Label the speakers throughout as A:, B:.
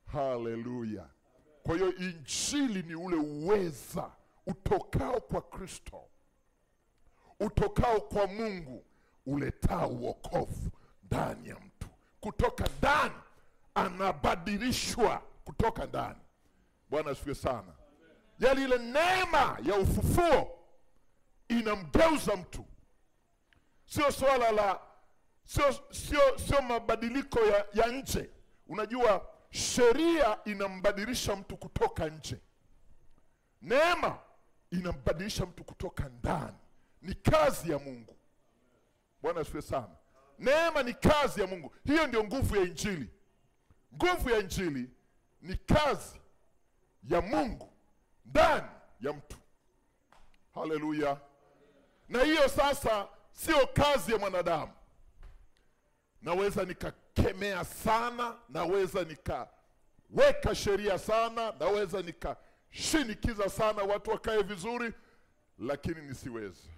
A: Haleluya! Kwa hiyo injili ni ule uweza utokao kwa Kristo, utokao kwa Mungu, uletao wokovu ndani ya mtu. Kutoka ndani anabadilishwa, kutoka ndani. Bwana asifiwe sana. Yaani ile neema ya ufufuo inamgeuza mtu, sio swala la sio sio sio mabadiliko ya, ya nje. Unajua sheria inambadilisha mtu kutoka nje, neema inambadilisha mtu kutoka ndani. Ni kazi ya Mungu. Bwana asifiwe sana. Neema ni kazi ya Mungu. Hiyo ndio nguvu ya Injili. Nguvu ya Injili ni kazi ya Mungu ndani ya mtu. Haleluya! Na hiyo sasa sio kazi ya mwanadamu. Naweza nikakemea sana, naweza nikaweka sheria sana, naweza nikashinikiza sana watu wakae vizuri, lakini nisiwezi.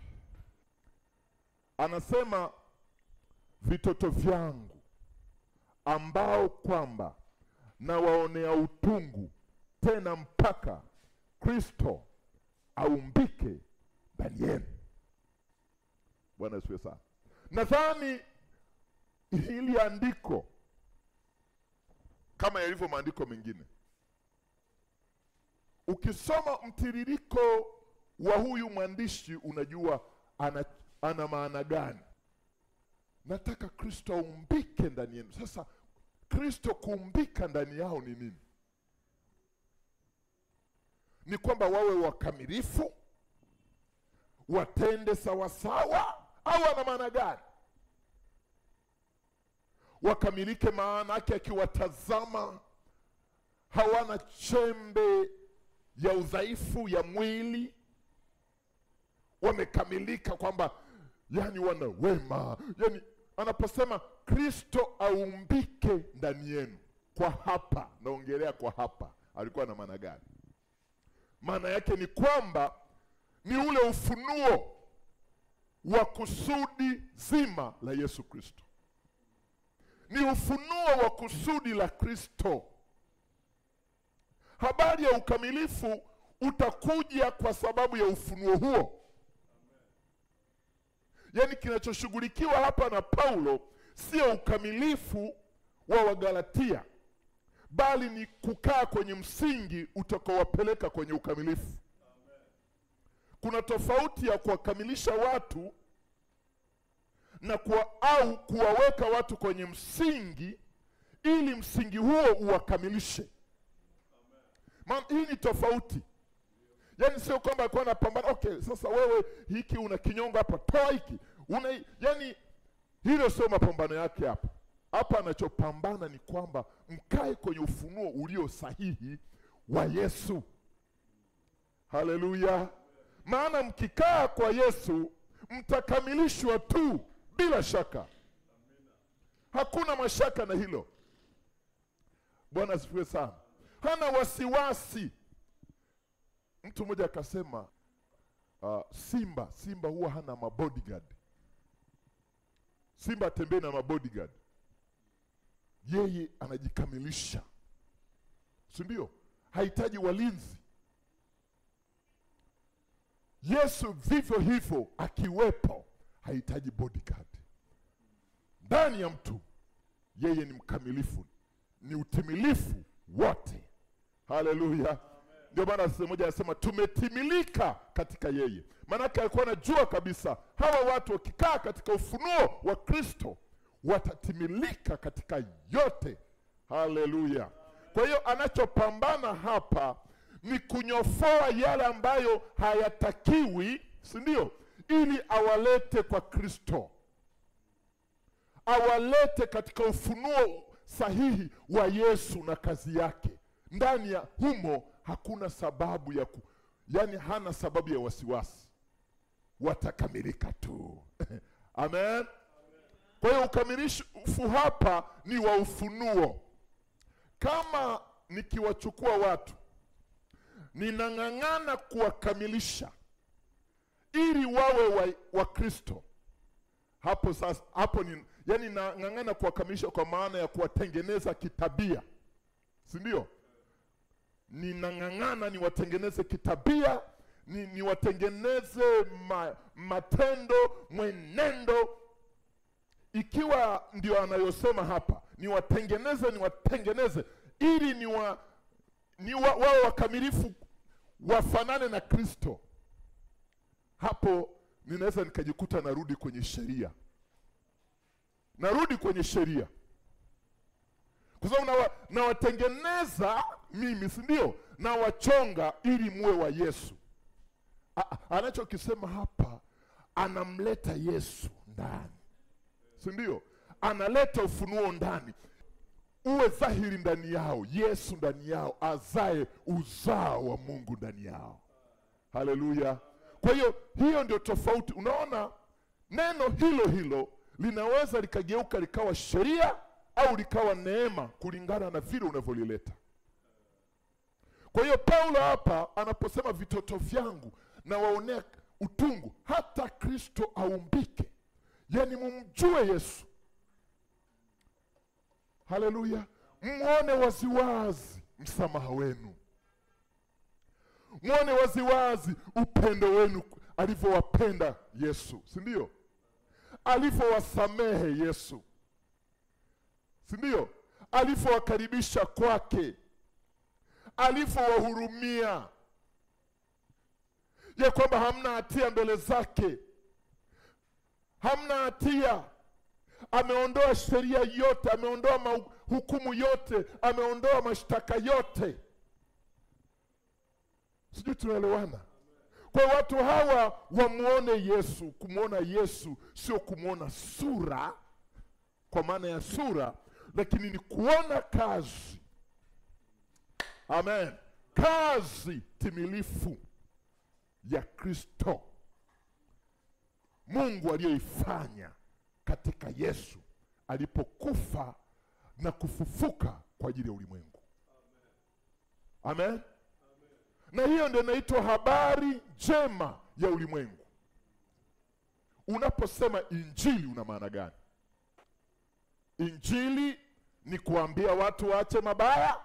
A: Anasema vitoto vyangu ambao kwamba nawaonea utungu tena mpaka Kristo aumbike ndani yenu. Bwana asifiwe sana. Nadhani hili andiko kama yalivyo maandiko mengine, ukisoma mtiririko wa huyu mwandishi unajua ana, ana maana gani. Nataka Kristo aumbike ndani yenu. Sasa Kristo kuumbika ndani yao ni nini? Ni kwamba wawe wakamilifu, watende sawasawa, au ana maana gani? Wakamilike maana yake akiwatazama hawana chembe ya udhaifu ya mwili, wamekamilika, kwamba yani wana wema. Yani anaposema Kristo aumbike ndani yenu, kwa hapa naongelea kwa hapa, alikuwa na maana gani? Maana yake ni kwamba ni ule ufunuo wa kusudi zima la Yesu Kristo, ni ufunuo wa kusudi la Kristo. Habari ya ukamilifu utakuja kwa sababu ya ufunuo huo. Yaani kinachoshughulikiwa hapa na Paulo sio ukamilifu wa Wagalatia, bali ni kukaa kwenye msingi utakaowapeleka kwenye ukamilifu. Kuna tofauti ya kuwakamilisha watu na kuwa, au kuwaweka watu kwenye msingi ili msingi huo uwakamilishe. Maana hii ni tofauti. Yaani sio kwamba alikuwa anapambana, okay, sasa wewe hiki una kinyongo hapa, toa hiki una, yani hilo sio mapambano yake hapa. Hapa anachopambana ni kwamba mkae kwenye ufunuo ulio sahihi wa Yesu. Haleluya! Maana mkikaa kwa Yesu mtakamilishwa tu bila shaka, hakuna mashaka na hilo. Bwana asifiwe sana. Hana wasiwasi. Mtu mmoja akasema uh, simba simba huwa hana mabodyguard. Simba atembee na mabodyguard, yeye anajikamilisha, si ndio? Hahitaji walinzi. Yesu vivyo hivyo akiwepo, hahitaji bodyguard ndani ya mtu. Yeye ni mkamilifu, ni utimilifu wote. Haleluya! Ndio maana sehemu moja anasema tumetimilika katika yeye. Maanake alikuwa anajua kabisa hawa watu wakikaa katika ufunuo wa Kristo watatimilika katika yote. Haleluya! Kwa hiyo anachopambana hapa ni kunyofoa yale ambayo hayatakiwi, si ndio? Ili awalete kwa Kristo, awalete katika ufunuo sahihi wa Yesu na kazi yake. Ndani ya humo hakuna sababu ya ku, yani hana sababu ya wasiwasi, watakamilika tu Amen. Kwa hiyo ukamilifu hapa ni wa ufunuo. Kama nikiwachukua watu ninang'ang'ana kuwakamilisha ili wawe wa, wa Kristo, hapo sasa, hapo ni yani nang'ang'ana kuwakamilisha kwa maana ya kuwatengeneza kitabia, si ndio? Ninang'ang'ana niwatengeneze kitabia, ni niwatengeneze ma, matendo, mwenendo ikiwa ndio anayosema hapa, niwatengeneze, niwatengeneze ili niwa, ni wa, wawe wakamilifu, wafanane na Kristo. Hapo ninaweza nikajikuta narudi kwenye sheria, narudi kwenye sheria kwa sababu nawa, nawatengeneza mimi, si ndio? Nawachonga ili muwe wa Yesu. A- Anachokisema hapa, anamleta Yesu ndani si ndio? Analeta ufunuo ndani, uwe dhahiri ndani yao, Yesu ndani yao, azae uzao wa Mungu ndani yao. Haleluya! Kwa hiyo hiyo ndio tofauti. Unaona, neno hilo hilo linaweza likageuka likawa sheria au likawa neema kulingana na vile unavyolileta. Kwa hiyo Paulo hapa anaposema vitoto vyangu na waonea utungu, hata Kristo aumbike, yani mumjue Yesu. Haleluya, mwone waziwazi msamaha wenu, mwone waziwazi upendo wenu alivyowapenda Yesu, si ndio? Alivyowasamehe Yesu, si ndio? Alivyowakaribisha kwake, alivyowahurumia, ya kwamba hamna hatia mbele zake, hamna hatia. Ameondoa sheria yote, ameondoa mahu- hukumu yote, ameondoa mashtaka yote. Sijui tunaelewana? Kwa hiyo watu hawa wamwone Yesu. Kumwona Yesu sio kumwona sura kwa maana ya sura, lakini ni kuona kazi. Amen, kazi timilifu ya Kristo Mungu aliyoifanya katika Yesu alipokufa na kufufuka kwa ajili ya ulimwengu. Amen. Na hiyo ndio inaitwa habari njema ya ulimwengu. Unaposema injili una maana gani? Injili ni kuambia watu waache mabaya,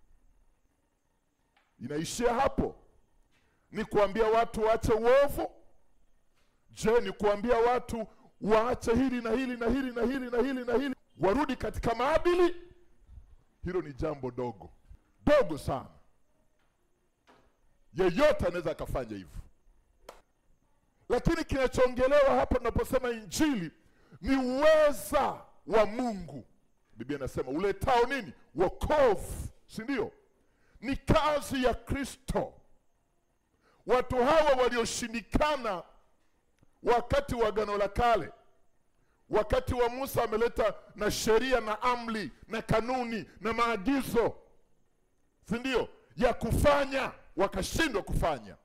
A: inaishia hapo. Ni kuambia watu waache uovu. Je, ni kuambia watu waache hili na hili na hili na hili na hili na hili, warudi katika maadili? Hilo ni jambo dogo dogo sana. Yeyote anaweza akafanya hivyo, lakini kinachoongelewa hapa tunaposema injili ni uweza wa Mungu. Biblia inasema uletao nini? Wokovu, si ndio? Ni kazi ya Kristo. Watu hawa walioshindikana wakati wa Agano la Kale, wakati wa Musa ameleta na sheria na amri na kanuni na maagizo, si ndio, ya kufanya, wakashindwa kufanya.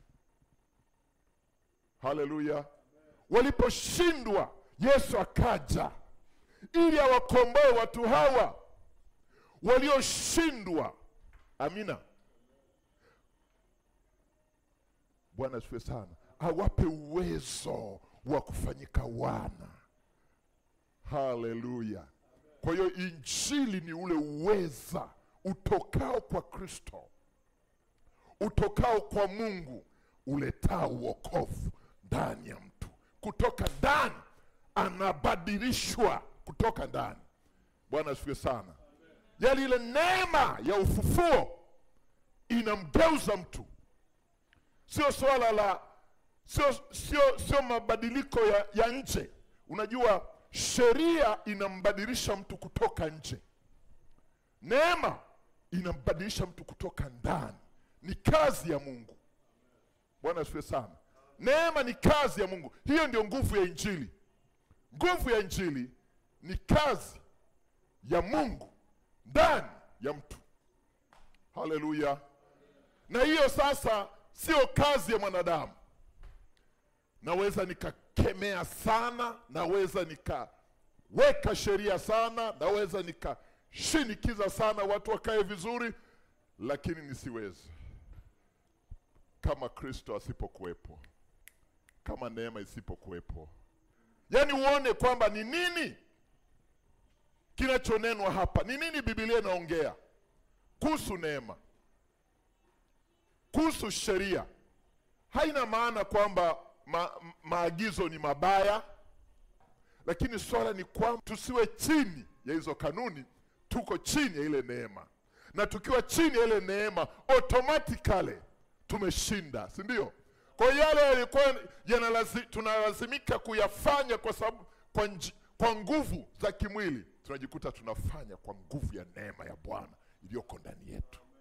A: Haleluya! Waliposhindwa, Yesu akaja ili awakomboe watu hawa walioshindwa. Amina. Bwana asifiwe sana, awape uwezo wa kufanyika wana. Haleluya! Kwa hiyo injili ni ule uweza utokao kwa Kristo, utokao kwa Mungu, uletao wokovu ndani ya mtu. Kutoka ndani anabadilishwa, kutoka ndani. Bwana asifiwe sana. Yaani ile neema ya ufufuo inamgeuza mtu sio swala la sio sio sio mabadiliko ya, ya nje. Unajua sheria inambadilisha mtu kutoka nje, neema inambadilisha mtu kutoka ndani. Ni kazi ya Mungu. Bwana asifiwe sana. Neema ni kazi ya Mungu. Hiyo ndio nguvu ya Injili. Nguvu ya Injili ni kazi ya Mungu ndani ya mtu. Haleluya! Na hiyo sasa sio kazi ya mwanadamu. Naweza nikakemea sana, naweza nikaweka sheria sana, naweza nikashinikiza sana watu wakae vizuri, lakini nisiweze kama Kristo asipokuwepo, kama neema isipokuwepo. Yaani uone kwamba ni nini kinachonenwa hapa, ni nini Biblia inaongea kuhusu neema, kuhusu sheria, haina maana kwamba ma, maagizo ni mabaya, lakini swala ni kwamba tusiwe chini ya hizo kanuni, tuko chini ya ile neema, na tukiwa chini ya ile neema automatically tumeshinda, si ndio? Kwa hiyo yale yalikuwa yanalazi, tunalazimika kuyafanya kwa sababu kwa, nji, kwa nguvu za kimwili tunajikuta tunafanya kwa nguvu ya neema ya Bwana iliyoko ndani yetu.